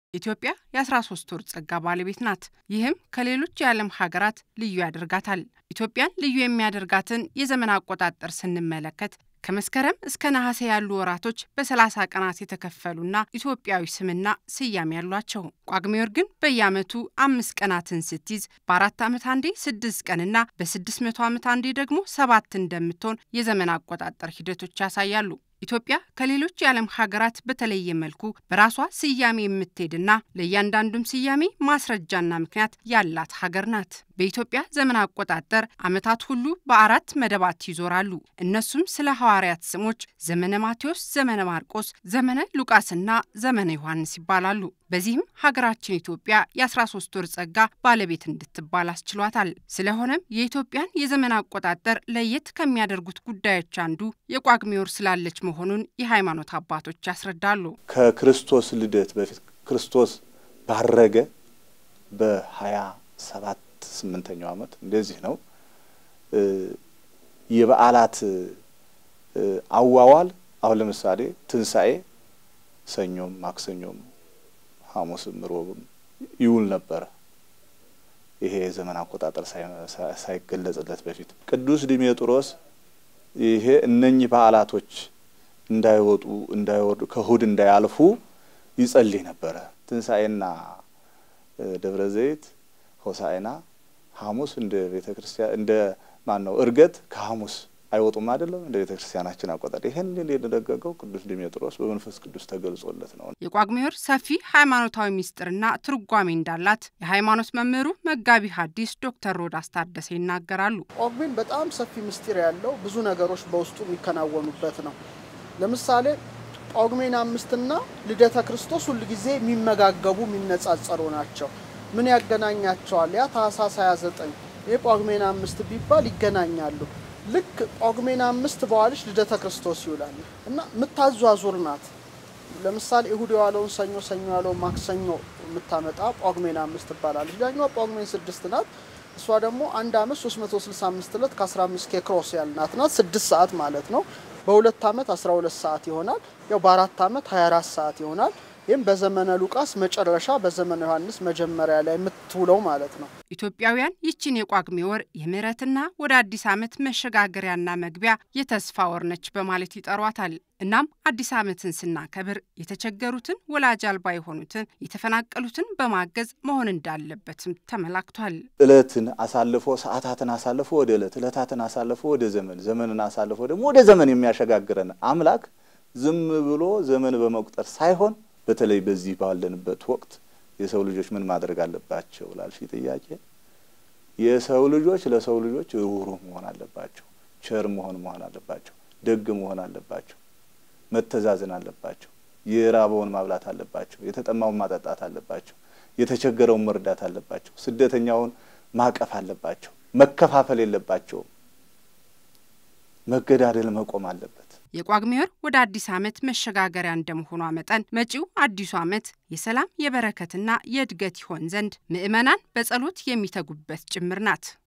ኢትዮጵያ የ13 ወር ጸጋ ባለቤት ናት። ይህም ከሌሎች የዓለም ሀገራት ልዩ ያደርጋታል። ኢትዮጵያን ልዩ የሚያደርጋትን የዘመን አቆጣጠር ስንመለከት ከመስከረም እስከ ነሐሴ ያሉ ወራቶች በሰላሳ ቀናት የተከፈሉና ኢትዮጵያዊ ስምና ስያሜ ያሏቸው። ጳጉሜ ወር ግን በየዓመቱ አምስት ቀናትን ስትይዝ በአራት ዓመት አንዴ ስድስት ቀንና በስድስት መቶ ዓመት አንዴ ደግሞ ሰባት እንደምትሆን የዘመን አቆጣጠር ሂደቶች ያሳያሉ። ኢትዮጵያ ከሌሎች የዓለም ሀገራት በተለየ መልኩ በራሷ ስያሜ የምትሄድና ለእያንዳንዱም ስያሜ ማስረጃና ምክንያት ያላት ሀገር ናት። በኢትዮጵያ ዘመን አቆጣጠር ዓመታት ሁሉ በአራት መደባት ይዞራሉ። እነሱም ስለ ሐዋርያት ስሞች ዘመነ ማቴዎስ፣ ዘመነ ማርቆስ፣ ዘመነ ሉቃስና ዘመነ ዮሐንስ ይባላሉ። በዚህም ሀገራችን ኢትዮጵያ የ13 ወር ጸጋ ባለቤት እንድትባል አስችሏታል። ስለሆነም የኢትዮጵያን የዘመን አቆጣጠር ለየት ከሚያደርጉት ጉዳዮች አንዱ የጳጉሜ ወር ስላለች መሆኑን የሃይማኖት አባቶች ያስረዳሉ። ከክርስቶስ ልደት በፊት ክርስቶስ ባረገ በሀያ ሰባት ስምንተኛው ዓመት እንደዚህ ነው። የበዓላት አዋዋል አሁን ለምሳሌ ትንሣኤ ሰኞም፣ ማክሰኞም፣ ሐሙስም ሮብም ይውል ነበረ። ይሄ የዘመን አቆጣጠር ሳይገለጽለት በፊት ቅዱስ ዲሜጥሮስ ይሄ እነኚህ በዓላቶች እንዳይወጡ እንዳይወርዱ ከእሁድ እንዳያልፉ ይጸልይ ነበረ። ትንሣኤና ደብረ ዘይት ሆሳዕና ሐሙስ እንደ ቤተ ክርስቲያን እንደ ማን ነው እርገት ከሐሙስ አይወጡም አይደለም እንደ ቤተ ክርስቲያናችን አቆጣጠር። ይህን የደነገገው ቅዱስ ዲሜጥሮስ በመንፈስ ቅዱስ ተገልጾለት ነው። የጳጉሜ ወር ሰፊ ሃይማኖታዊ ምስጢርና ትርጓሜ እንዳላት የሃይማኖት መምህሩ መጋቢ ሐዲስ ዶክተር ሮዳስ ታደሰ ይናገራሉ። ጳጉሜን በጣም ሰፊ ምስጢር ያለው ብዙ ነገሮች በውስጡ የሚከናወኑበት ነው። ለምሳሌ ጳጉሜን አምስትና ልደተ ክርስቶስ ሁልጊዜ የሚመጋገቡ የሚነጻጸሩ ናቸው። ምን ያገናኛቸዋል? ያ ታህሳስ 29 ይህ ጳጉሜን አምስት ቢባል ይገናኛሉ። ልክ ጳጉሜን አምስት በዋልሽ ልደተ ክርስቶስ ይውላል እና የምታዟዙር ናት። ለምሳሌ እሁድ የዋለውን ሰኞ፣ ሰኞ ያለውን ማክሰኞ የምታመጣ ጳጉሜን አምስት ትባላለች። ዳኛዋ ጳጉሜን ስድስት ናት። እሷ ደግሞ አንድ አመት 365 ዕለት ከ15 ኬክሮስ ያልናት ናት። ስድስት ሰዓት ማለት ነው። በሁለት አመት 12 ሰዓት ይሆናል። ያው በአራት አመት 24 ሰዓት ይሆናል። ይህም በዘመነ ሉቃስ መጨረሻ በዘመነ ዮሐንስ መጀመሪያ ላይ የምትውለው ማለት ነው። ኢትዮጵያውያን ይችን የጳጉሜ ወር የምህረትና ወደ አዲስ ዓመት መሸጋገሪያና መግቢያ የተስፋ ወር ነች በማለት ይጠሯታል። እናም አዲስ ዓመትን ስናከብር የተቸገሩትን፣ ወላጅ አልባ የሆኑትን፣ የተፈናቀሉትን በማገዝ መሆን እንዳለበትም ተመላክቷል። እለትን አሳልፎ ሰዓታትን አሳልፎ ወደ እለት እለታትን አሳልፎ ወደ ዘመን ዘመንን አሳልፎ ደግሞ ወደ ዘመን የሚያሸጋግረን አምላክ ዝም ብሎ ዘመን በመቁጠር ሳይሆን በተለይ በዚህ ባለንበት ወቅት የሰው ልጆች ምን ማድረግ አለባቸው ላልሽ ጥያቄ የሰው ልጆች ለሰው ልጆች ሩህሩህ መሆን አለባቸው። ቸር መሆን መሆን አለባቸው። ደግ መሆን አለባቸው። መተዛዘን አለባቸው። የራበውን ማብላት አለባቸው። የተጠማውን ማጠጣት አለባቸው። የተቸገረውን መርዳት አለባቸው። ስደተኛውን ማቀፍ አለባቸው። መከፋፈል የለባቸውም። መገዳደል መቆም አለበት። የጳጉሜ ወር ወደ አዲስ ዓመት መሸጋገሪያ እንደመሆኗ መጠን መጪው አዲሱ ዓመት የሰላም የበረከትና የእድገት ይሆን ዘንድ ምዕመናን በጸሎት የሚተጉበት ጭምር ናት።